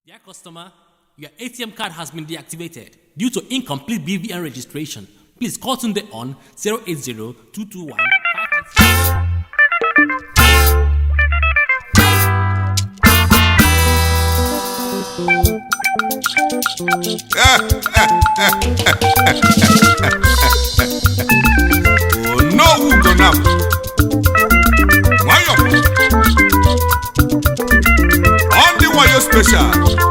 Dear customer, your ATM card has been deactivated due to incomplete BVN registration. Please call Tunde on 080 221 onowu gonam nwayọ ọ ndị wayo special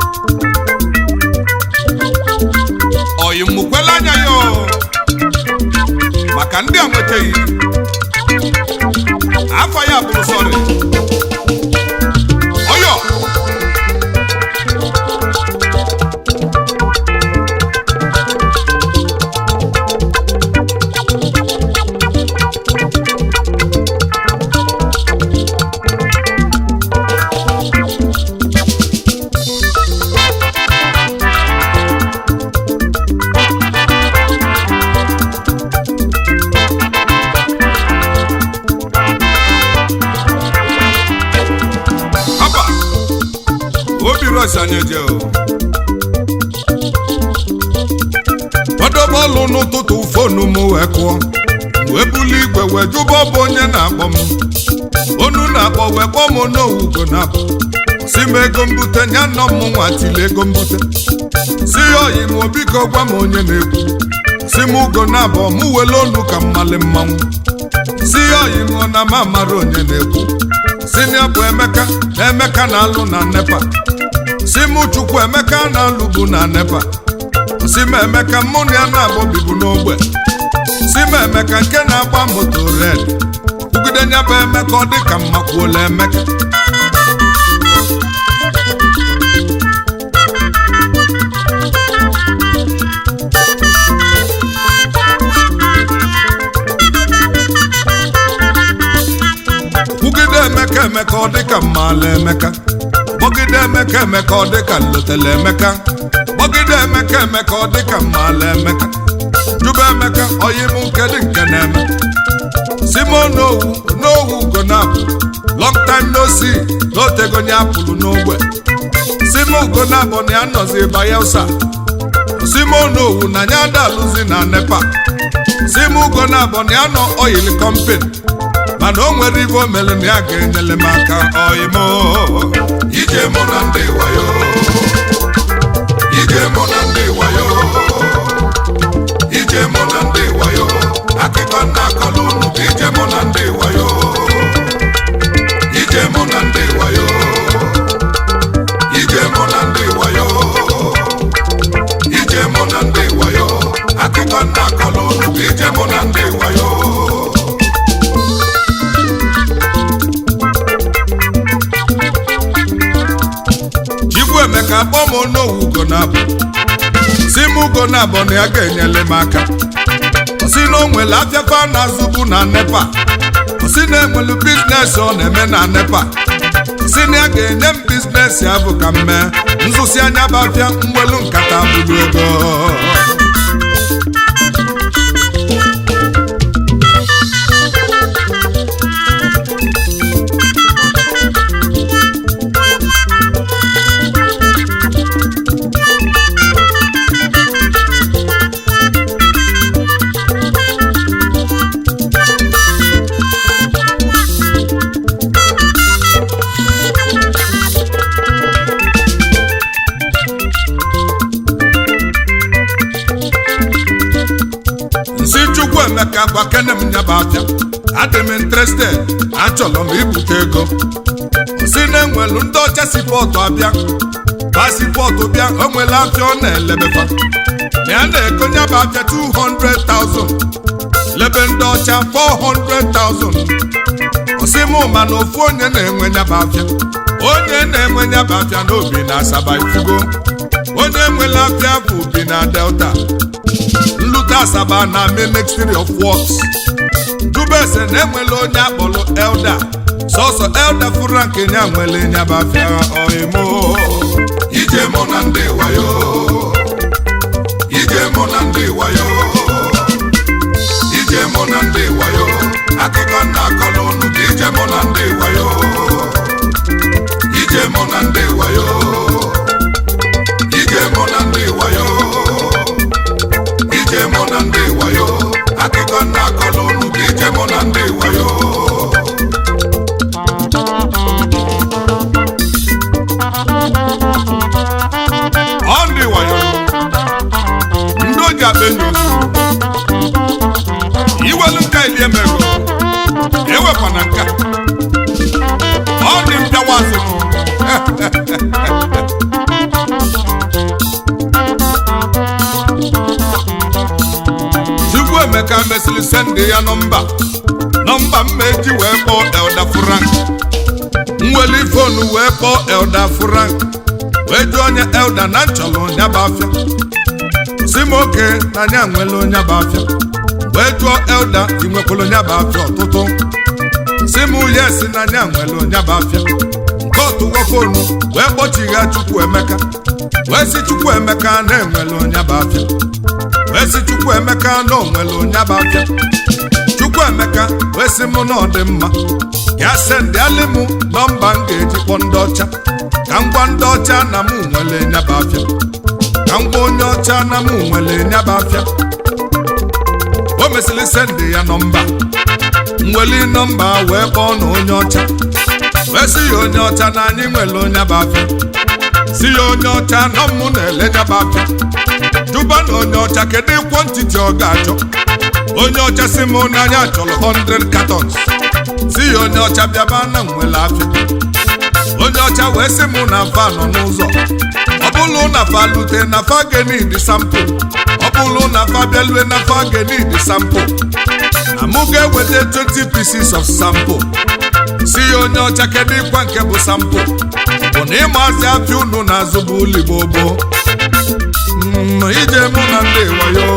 oyi mụkwela anya ya o. maka ndị a nwetaghị afọ ya bụrụ sọrị ọyọ haba obi rọs anyị eje o ọdọbọọlụ n'ụtụtụ fonu m wee kụọ wee buli igwe wee jụba ọ bụ onye na-akpọ m onu na-akpọ wee kpọọ m n'owugo na-akpọ si m ego mbute nya nọ m nwa tili ego mbute si ya oyi m biko gwa m onye na-ekwu si m ugo na-abọ m wele onu ka mmali mmanwụ si ya oyi m ọ na m amara onye na-ekwu si ya bụ emeka na emeka na-alụ na nepa si m chukwu emeka na-alụbu na nepa si m emeka mụ na ya na-abụ bibu n'ogbe si m emeka nke na-agba moto red kwugide nya bụ emeka ọ dị ka mmakwuola emeka kwugide emeka emeka ọ dị ka mmaala emeka gbọgide emeka emeka ọ dị ka nlotele emeka gbọgide emeka emeka ọ dị ka mmaala emeka jụba emeka oyim nke dị nke na-eme simon n'owu n'owu gonabụ long time no see n'otegonye apụlụ n'ogbe simon gonabụ na ya nọzi bayelsa simon n'owu na ya adalụzi na nepa simon gonabụ na ya nọ oyil kọmpin mana o nwere ibe o mere na ya ga-enyere m aka oyimo ije mụ na ndị wayo ije mụ na ndị wayo ije mụ na ndị wayo akụkọ nna akọlụ unu bụ ije mụ na ndị wayo ije mụ na ndị wayo ije mụ na ndị wayo ije mụ na ndị wayo akụkọ nna akọlụ unu bụ ije mụ na ndị wayo chikwu emeka kpọọ m onowu ugo na-abụ si m ugo na-abụ na ya ga-enyere m aka si na o nwere afịafa na-azụbu na nepa si na enwelu biznes ọ na-eme na nepa si na ya ga-enye m biznes ya bụ ka m mee nzụsi anya bụ afịa mwelu nkata bụrụ ego nsi chukwu emeka gwa kene m nyaba afịa adị m interested achọrọ m ibute ego si na enwelu ndị ọcha si pọtụ abịa pasipọtụ bịa o nwere afịa ọ na-elebefa na ya na-ego nyaba afịa 200,000 lebe ndị ọcha 400,000 osi m ma na ofu onye na-enwe nyaba afịa onye na-enwe nyaba afịa n'obi na asaba ifugo onye nwere afịa bụ bi na delta nlute asaba na ministry of works dubese na enwela onye akpọrọ elda sọsọ elda frank nya nwere nyabafịa oimo ije mụ na ndị wayo ije mụ na ndị wayo ije mụ na ndị wayo akụkọ nna akọrọ unu ka ije mụ na ndị wayo ije mụ na ndị wayo eli emego ewekwana nke a. ọ dị mpịawazị m chukwu emeka mesịrị sendị ya nọmba nọmba mma eji wee kpọọ elda frank nweli fonu wee kpọọ elda frank wee jụọ onye elda na nchọrọ onye bụ afịa si m oke na anya nwere onye bụ afịa wee jụọ elda ị nwekwara onye bụ afịa ọtụtụ si m yes na anya nwere onye bụ afịa nke ọtụgo fonu wee kpọchigha chukwu emeka wee si chukwu emeka na-enwere onye bụ afịa wee si chukwu emeka na onwere onye bụ afịa chukwu emeka wee sị mụ na ọ dị mma ya sendị alị mụ nọmba m ga-eji kpọ ndị ọcha ka m gwa ndị ọcha na mụ nwere nyaba afịa ka m gwa onye ọcha na mụ nwere nyaba afịa o mesịrị sendị ya nọmba nweli nọmba wee kpọọ na onye ọcha wee sị ya onye ọcha na anyị nwere onye bụ afịa si ya onye ọcha nọ mụ na-ele nyaba afịa jụba na onye ọcha kedu kwọntiti ọ ga-achọ onye ọcha si m n'anya chọrọ 100 cartons si ya onye ọcha bịaba na nwere afịa onye ọcha wee sị m na fa nọ n'ụzọ ọ bụrụ na fa lute na fa genid sampụ ọ bụrụ na fa bịalue na fa genid sampụ na mụ ga-eweta 20 pieces of sample si ya onye ọcha kedu ịkwa nke bụ sampụ bụ na ịmazi afịa unu na-azụ bụ ụlọ gboo Mm, ije mụ na ndị wayo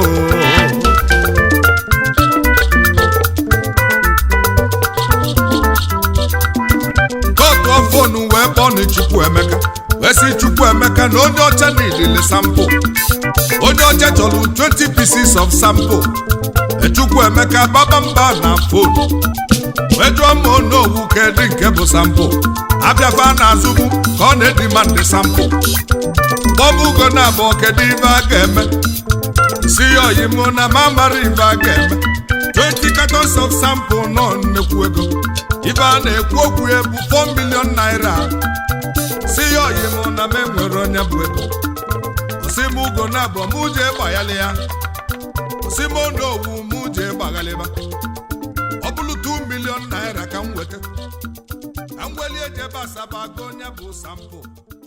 kootu fonu wee kpọọ na chukwu emeka wee sị chukwu emeka na onye ọcha niile sampụ onye ọcha chọrọ 20 pieces of sample chukwu emeka baba mba na fonu wee jụọ m onowu kedị nke bụ sampụ abịafa na-azụbu ka ọ na-edima ndị sampụ kpọbugo na abụọ kedu ibe a ga-eme si ya oyimo na mamara ibe a ga-eme 20 cartons of sample nọ nnekwu ego ibe a na-ekwu okwu ya bụ 4 million naira si ya oyimo na m enwere onye bụ ego osi m ugo na abụọ m jee gbaghali ya osi m onowu m jee gbaghalịba ọ bụrụ 2 million naira ka m weta ka m welie jebe asaba go onye bụ sample